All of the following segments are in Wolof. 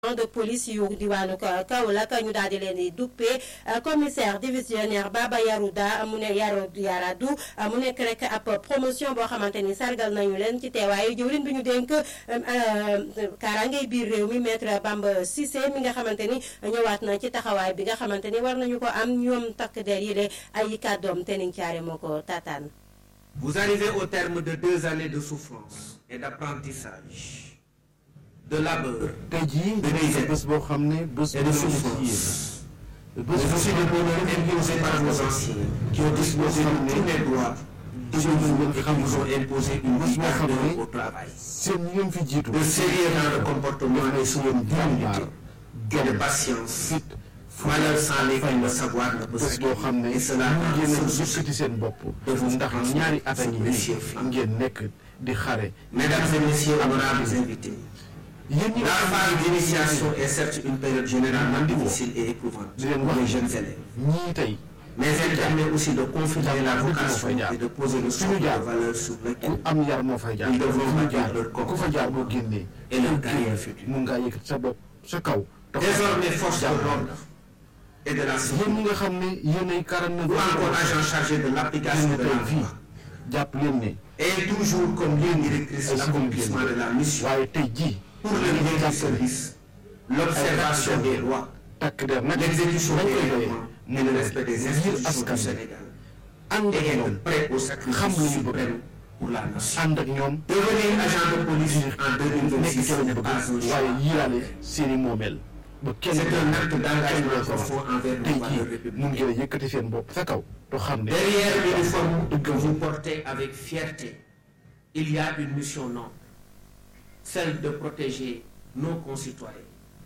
de police yu diwaanu Kaolack ñu daal di leen di duppee commissaire divisionnaire Baba Yarouda mu ne Yaro Yaradu mu nekk rek ab promotion boo xamante ni sargal nañu leen ci teewaayu jëwriñ bi ñu dénk kaaraangay biir réew mi maître Bamba Cissé mi nga xamante ni ñëwaat na ci taxawaay bi nga xamante ni war nañu ko am ñoom takk der yi de ay kàddoom te niñ caare moo ko taataan. Vous arrivez au terme de deux années de souffrance et d'apprentissage. de labeur. tey jii de misère bés boo xam ne bés et de souffrance. bés Mais aussi le bonheur imposé par vos anciens qui ont disposé de tous les droits de vous et qui vous ont imposé une vie ardente au travail. seen ñoom fi jiitu. De sérieux dans le comportement et sur une jàmbaar et de patience. fit Malheur sans lesquels le savoir ne peut bés boo xam ne Et cela ñu ngeen en a source yëkkati seen bopp. de vous ndax ñaari at a ngi Monsieur nii Fall. ngeen nekk di xare. Mesdames et messieurs, honorables invités, yéen ñi la phase d'initiation est certes une période généralement difficile et éprouvante di leen pour les wax jeunes élèves. ñii tey Mais elle permet aussi de confirmer la vocation et de poser le socle de valeur sur ku lequel am yar moo fay jaar. Ils devront fu ñu bâtir jaar leur ku fa jaar boo génnee. et leur carrière future. mun ngaa yëkkati sa bopp sa kaw. dox Désormais, force de l'ordre et de la yéen sécurité, ñi nga xam ne yéenay 49 ou encore agents chargés de l'application yéen de tey la fii loi, jàpp leen ne et toujours comme ligne directrice ay l'accomplissement de la mission waaye tey jii pour le bien du service, l'observation des lois, takk der nag l'exécution nañ des koy doyee règlements et le respect des ngir institutions askan du wi Sénégal. ànd Et ak être ñoom prêt au xam sacrifice lu ñu bëgg suprême pour la nation. ànd ak ñoom Devenir agent de police en nekk 2026 ci la ñu n'est bëgg pas un choix. waaye yiiraale seeni moomeel ba kenn C'est un acte kenn d'engagement doo ko profond wax envers tey nos valeurs jii mun républicaines. ngeen a yëkkati seen bopp sa kaw te xam ne Derrière l'uniforme que vous portez avec fierté, il y a une mission noble, celle de protéger nos concitoyens.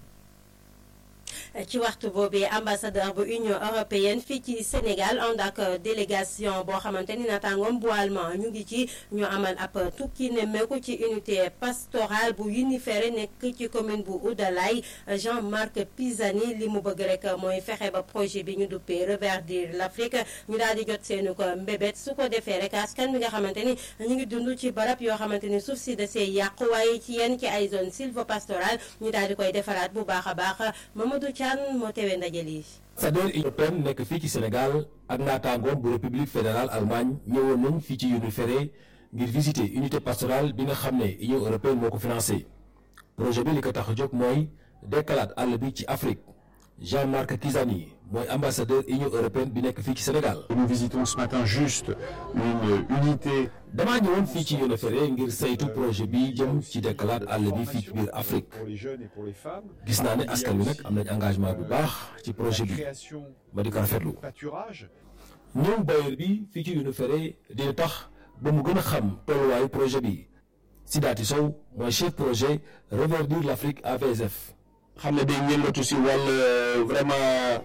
ci waxtu boobee ambassadeur bu union européenne fii ci Sénégal ànd ak délégation boo xamante ni naataangoom bu allemand ñu ngi ci ñu amal ab tukki nemmeeku ci unité pastorale bu Unifere nekk ci commune bu Oudalaye Jean-Marc Pisani li mu bëgg rek mooy fexe ba projet bi ñu duppee reverdir l'Afrique ñu daal di jot seenu ko mbébét su ko defee rek askan bi nga xamante ni ñu ngi dund ci barab yoo xamante ni suuf si da see yàqu waaye ci yenn ci ay zone sylvopastorale ñu daal di koy defaraat bu baax a baax Mamadou Thian moo tewee ndaje lii. ambassadeur Union européenne nekk fii ci Sénégal ak naataangoom bu république fédérale Allemagne ñëwoon nañ fii ci Unifere ngir visiter unité pastorale bi nga xam ne Union européenne moo ko financé projet bi li ko tax a jóg mooy dekkalaat àll bi ci Afrique Jean-Marc Kizani mooy ambassadeur Union européenne bi nekk fii ci Sénégal. Nous visitons ce matin juste une unité damaa ñëwoon fii ci Unifere ngir saytu projet bi jëm ci dekkalaat àll bi fii ci biir Afrique pour les jeunes et pour les femmes. gis naa ne askan wi nag am nañ engagement bu baax ci projet bi création ma di ko rafetlu. pâturage. ñëw bailleur bi fii ci Unifere dina tax ba mu gën a xam tolluwaayu projet bi Sidaati Sow mooy chef projet reverdir l'Afrique AVSF. xam ne day yëngatu si wàll vraiment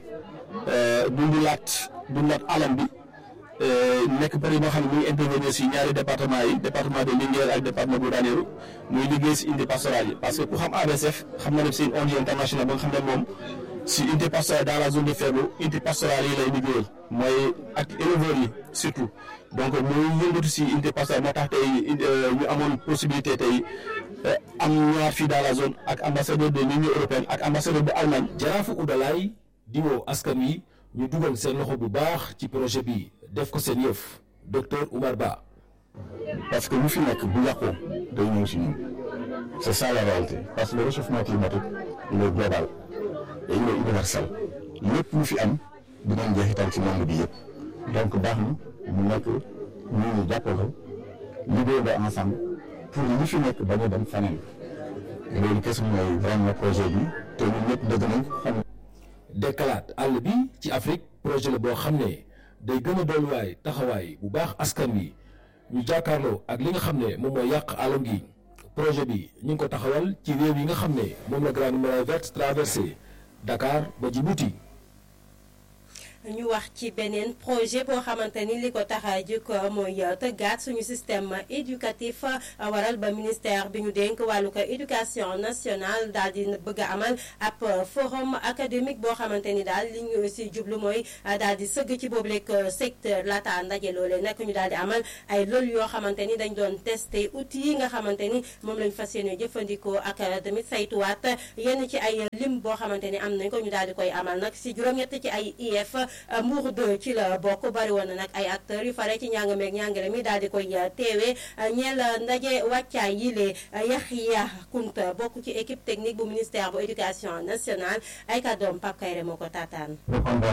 dundulaat dundulaat alam bi nekk bëri boo xam ne muy intervenir si ñaari département yi département de Linguère ak département bu Ranérou muy liggéey si unité pastorale yi parce que ku xam ABSF xam na ne c'est une ONG internationale ba nga xam ne moom si unité pastorale dans la zone de Ferlo unité pastorale yi lay liggéeyal mooy ak éleveurs yi surtout donc muy yëngatu si unité pastorale moo tax tey ñu amoon possibilité tey am ñaar fii dans la zone ak ambassadeur de l'Union européenne ak ambassadeur bu Allemagne jaraafu Oudalaye di woo askan wi ñu dugal seen loxo bu baax ci projet bi def ko seen yëf docteur Oumar Ba. parce que lu fi nekk bu yàqoo day ñëw si ñun c'est ça la réalité parce que le réchauffement climatique il est global et il est universel lépp lu fi am dinañ jeexital ci monde bi yëpp donc baax na mu nekk ñu ñu jàppale liggéey ba ensemble pour li fi nekk bañ a dem faneen loolu kese mooy vraiment projet bi te ñun ñëpp dëgg nañ xam dekkalaat àll bi ci Afrique projet la boo xam ne day gën a dolliwaay taxawaay bu baax askan wi ñu jàkkaarloo ak li nga xam ne moom mooy yàq alam gi projet bi ñu ngi ko taxawal ci réew yi nga xam ne moom la Grande Muraille Verte traversé Dakar ba Djibouti. ñu wax ci beneen projet boo xamante ni li ko tax a jóg mooy tëggaat suñu système éducatif waral ba ministère bi ñu dénk wàllu ko éducation nationale daal di bëgg a amal ab forum académique boo xamante ni daal li ñu si jublu mooy daal di sëgg ci boobu lekk secteur laata ndaje loolee nag ñu daal di amal ay loolu yoo xamante ni dañ doon testé outils yi nga xamante ni moom lañ fas yéene jëfandikoo ak tamit saytuwaat yenn ci ay lim boo xamante ni am nañ ko ñu daal di koy amal nag si juróom-ñett ci ay IEF Mbour 2 ci la bokk bari woon na nag ay acteurs yu fare ci njàng meeg njàngale mi daal di koy teewee ñeel ndaje wàccaay yi lee Yaxya Kunta bokk ci équipe technique bu ministère bu éducation nationale ay kàddoom Pape Kayre moo ko taataan